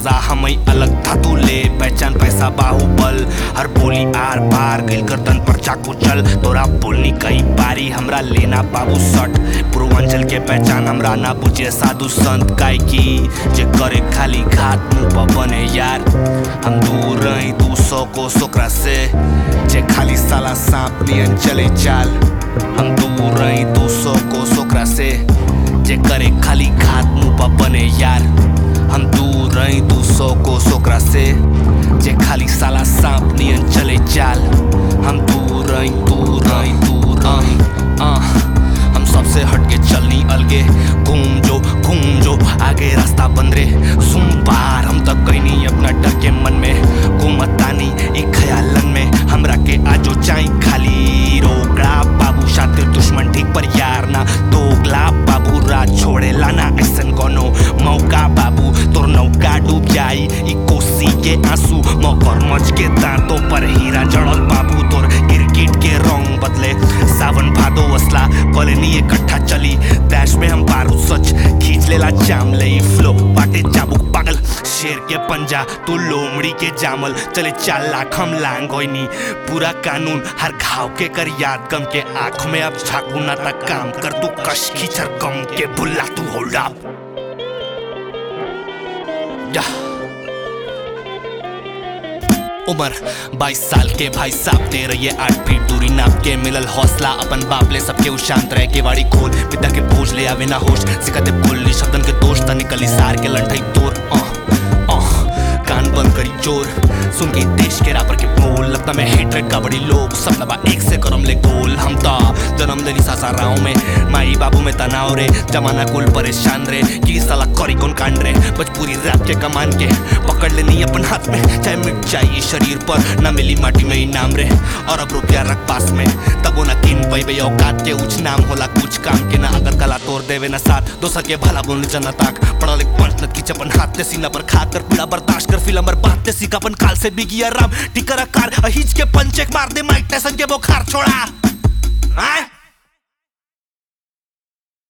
मजा हमें अलग धातु ले पहचान पैसा बाहुबल हर बोली आर पार गइल गर्दन पर चाकू चल तोरा बोलनी कई बारी हमरा लेना बाबू सट पूर्वांचल के पहचान हमरा ना बुझे साधु संत काय की जे करे खाली घात मुंह पर बने यार हम दूर रही दू सौ को सोकरा से जे खाली साला सांप नियन चले चाल हम दूर रही दू सौ को सोकरा से जे करे खाली घात मुंह पर बने यार हम दूर रही दू सौ को सोकरा से जे खाली साला सांप नियन चले चाल हम दूर रही दूर रही दूर रही आह, हम सबसे हटके चलनी अलगे घूम जो घूम जो आगे रास्ता बंद रे सुन बार हम तक कहीं नहीं अपना डर के मन में घूमतानी एक ख्यालन में हमरा के आजो चाई खाली रोकड़ा बाबू शातिर दुश्मन ठीक पर यार ना दोगला बाबू रात छोड़े लाना ऐसन कोनो मौका बाबू तोर नौका डूब जाई ई कोसी के आंसू मकर मच के दांतों पर हीरा जड़ल बाबू तोर गिरगिट के रंग बदले सावन भादो असला कॉलोनी इकट्ठा चली दैश में हम बारूद सच खींच लेला जाम लई फ्लो बाटे चाबुक पागल शेर के पंजा तू लोमड़ी के जामल चले चार लाख हम लांग होइनी पूरा कानून हर घाव के कर याद गम के आंख में अब झाकू ना तक काम कर तू कश खींचर गम के बुल्ला तू होल्ड अप या उम्र 22 साल के भाई साहब दे रही है आठ फीट दूरी नाप के मिलल हौसला अपन बाप ले सबके उ शांत रह के वाड़ी खोल पिता के बोझ ले आवे ना होश सिखाते बोलनी शब्दन के दोष ता निकली सार के लंठई तोर आह, आह, कान बंद करी जोर सुन के देश के रापर के बोल लगता मैं हेटरेट का बड़ी लोग सब दबा एक से करम ले गोल हम ता जन्म लेनी सासा राव में माई बाबू में तनाव रे जमाना कुल परेशान रे की साला करी कौन कांड रे भोजपुरी रैप के कमान के पकड़ लेनी अपन हाथ में चाहे मिट जाइए शरीर पर ना मिली माटी में इनाम रे और अब रुपया रख पास में तबो ना किन पैबे औकात के उच नाम होला कुछ काम के ना अगर कला तोड़ देवे ना साथ दोसर के भला बोलने जना ताक पढ़ा लिख पंच नत की चपन हाथ ते सीना पर खा कर पीड़ा बर्दाश्त कर फिल्म बात ते सीखा अपन काल से बिगिया राम टिकर कार अहिज के पंचेक मार दे माइक टाइसन के बुखार छोड़ा हाँ?